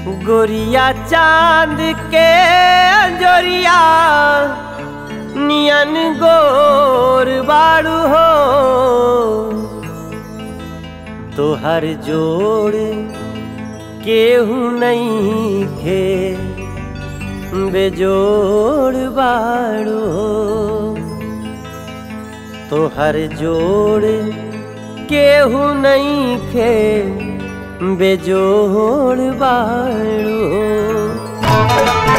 गोरिया चांद के अंजोरिया नियन गोर बाड़ू हो तोहर जोड़ केहू नहीं खे बेजोड़ बाड़ू हो तोहर जोड़ केहू नहीं खे बेजोड़ बाड़ू हो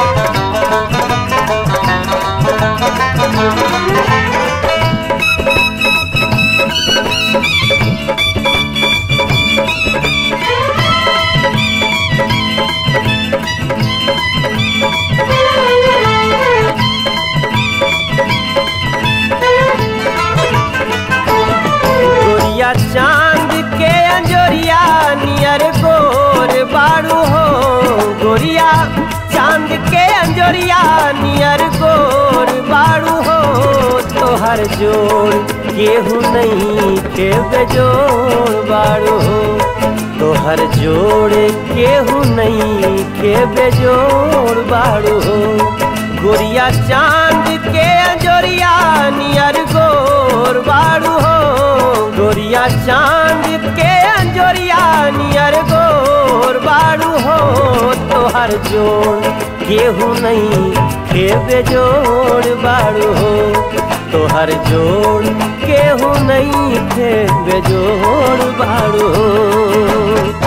गोरिया चांद के अंजोरिया नियर गोर बाड़ू हो गोरिया चांद के अंजोरिया नियर गोर बाड़ू हो तोहर जोड़ केहू नहीं के बेजोड़ बाड़ू हो तोहर जोड़ केहू नहीं के बेजोड़ बाड़ू हो गोरिया चांद के अंजोरिया नियर गोर बाड़ू हो गोरिया चांद के अंजोरिया नियर गोर बाड़ू हो तोहर जोड़ केहू नहीं के बेजोड़ बाड़ू हो तोहर जोड़ केहू नहीं के बेजोड़ बाड़ू हो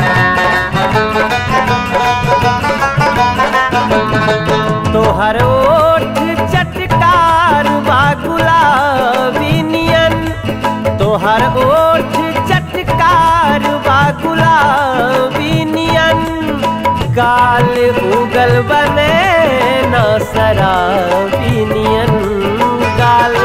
तोहर ओठ चटकार बा गुलाबी नियन तोहर ओठ चटकार बा गुलाबी नियन गाल उगल बने न शराबी नियन गाल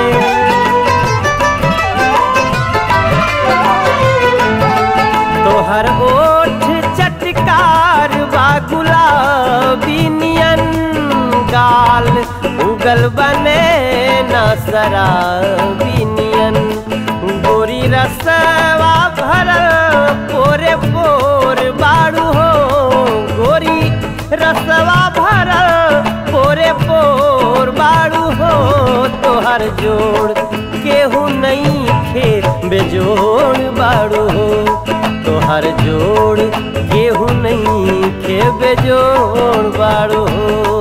तोहर ओठ चटकार बा गुलाबी नियन गाल उगल बने न शराबी नियन गोरी रसवा भरल पोरे पोर बाड़ू हो गोरी रसवा भरल पोरे पोर बाड़ू हो तोहर जोड़ केहू नहीं खे बेजोड़ बाड़ू हो तोहर जोड़ केहू नहीं खे बेजोड़ बाड़ू हो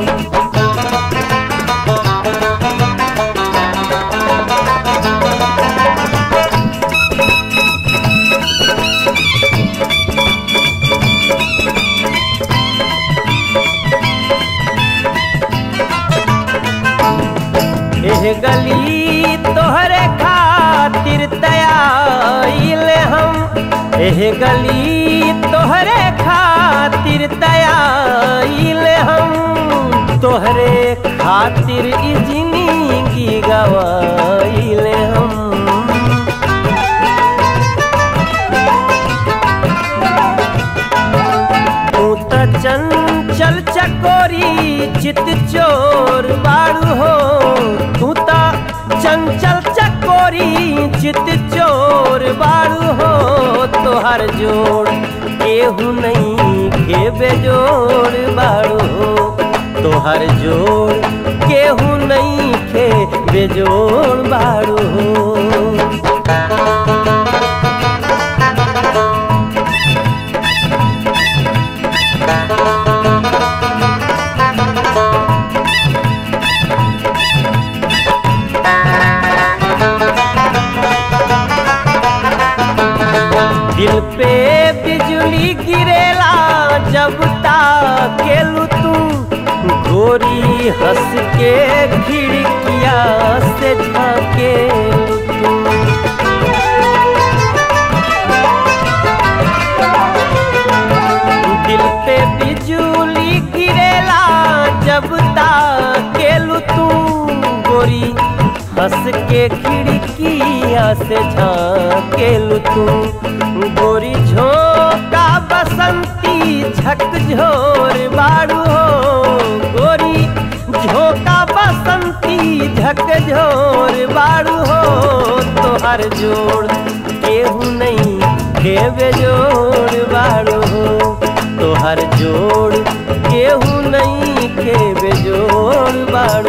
एह गली तोहरे खातिर तयाइल हम एह गली तोहरे खातिर तयाइल हम तोहरे खातिर ई जिंदगी गवाइल हम तू त चंचल चकोरी चित चोर बाड़ू हो तू त चंचल चकोरी चित चोर बाड़ू हो तोहर जोड़ केहू नहीं के बेजोड़ बाड़ू हो तोहर जोड़ केहू नहीं के बेजोड़ बाड़ू हो दिल पे बिजली गिरेला जब ताकेलू तू गोरी हंस के खिड़किया से झाके दिल पे बिजली गिरेला जब ताकेलू तू गोरी हंस के खिड़किया से झाकेलू तू गोरी झोंका बसंती झक झोर बाड़ू हो गोरी झोंका बसंती झक झोर बाड़ू हो तोहर जोड़ केहू नहीं के बेजोड़ बाड़ू हो तोहर जोड़ केहू नहीं के बेजोड़ बाड़ू